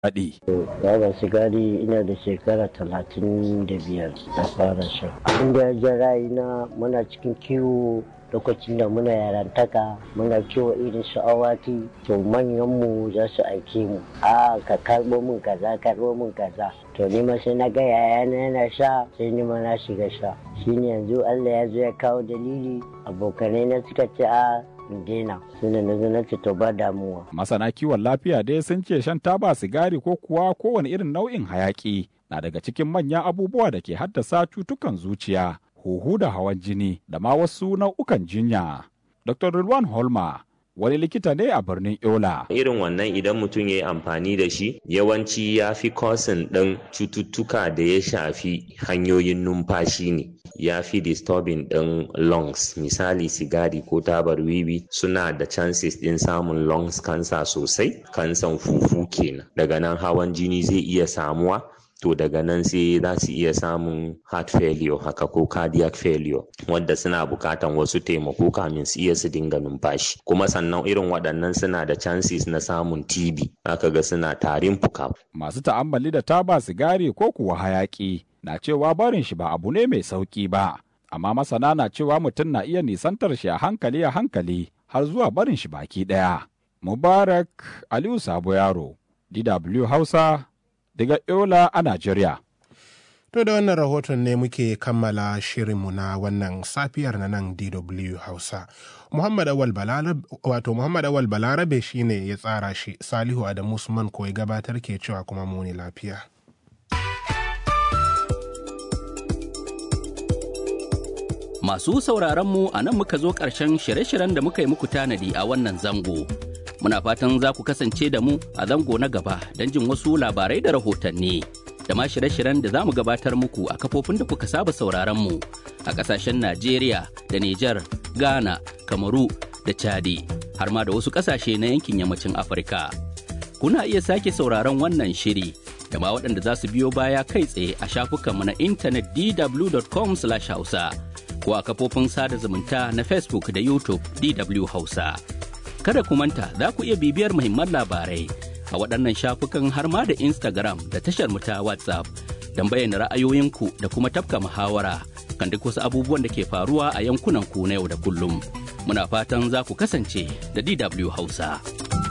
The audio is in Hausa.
faɗi. Baba sigari ina da shekara talatin da biyar na fara sha. Abin da ya ja ra'ayina muna cikin kiwo lokacin da muna yarantaka muna kiwo irin su awaki to manyanmu za su aike mu a ka karbo min kaza karbo min kaza to ni ma sai na ga yayana yana sha sai ni ma na shiga sha shine yanzu Allah ya zo ya kawo dalili abokanai na suka ce a daina suna na zo na ce to ba damuwa Masana kiwon lafiya dai sun ce shan taba sigari ko kuwa kowane irin nau'in hayaki na daga cikin manyan abubuwa da ke haddasa cutukan zuciya huhu da hawan jini da ma wasu nau'ukan jinya. Dr. Rilwan Holma wani likita ne a birnin Yola. Irin wannan idan mutum ya yi amfani da shi yawanci ya fi kosin ɗin cututtuka da ya shafi hanyoyin numfashi ne. Ya fi disturbing ɗin lungs misali sigari ko tabar wiwi suna da chances ɗin samun lungs cancer sosai kansan fufu kenan. Daga nan hawan jini zai iya samuwa to daga nan sai za su iya samun heart failure haka ko cardiac failure wadda suna bukatan wasu taimako kamin su iya su dinga numfashi kuma sannan irin waɗannan suna da chances na samun TB aka ga suna tarin fuka. Masu ta'ammali da taba sigari ko kuwa hayaki na cewa barin shi ba abu ne mai sauki ba amma masana na cewa mutum na iya nisantar shi a hankali a hankali har zuwa barin shi baki ɗaya. Mubarak Aliyu Sabo Yaro, DW Hausa, daga Yola a Najeriya. To da wannan rahoton ne muke kammala shirinmu na wannan safiyar na nan DW Hausa. Muhammad Awal Balarabe wato Muhammad Awal Balarabe shine ya tsara shi Salihu Adamu Usman ko ya gabatar ke cewa kuma muni lafiya. Masu sauraron mu a nan muka zo ƙarshen shirye-shiryen da muka yi muku tanadi a wannan zango. Muna fatan za ku kasance da mu a zango na gaba don jin wasu labarai da rahotanni. Da ma shirye-shiryen da za mu gabatar muku a kafofin da kuka saba sauraron mu a ƙasashen Najeriya da Nijar, Ghana, Kamaru da Chadi, har ma da wasu ƙasashe na yankin yammacin Afirka. Kuna iya sake sauraron wannan shiri da ma waɗanda za su biyo baya kai tsaye a shafukanmu na intanet dw.com/hausa. ko a kafofin sada zumunta na Facebook da YouTube DW Hausa. Kada ku manta za ku iya bibiyar muhimman labarai a waɗannan shafukan har ma da Instagram da tashar mu ta WhatsApp don bayyana ra'ayoyinku da kuma tafka muhawara kan duk wasu abubuwan da ke faruwa a yankunan ku na yau da kullum. Muna fatan za ku kasance da DW Hausa.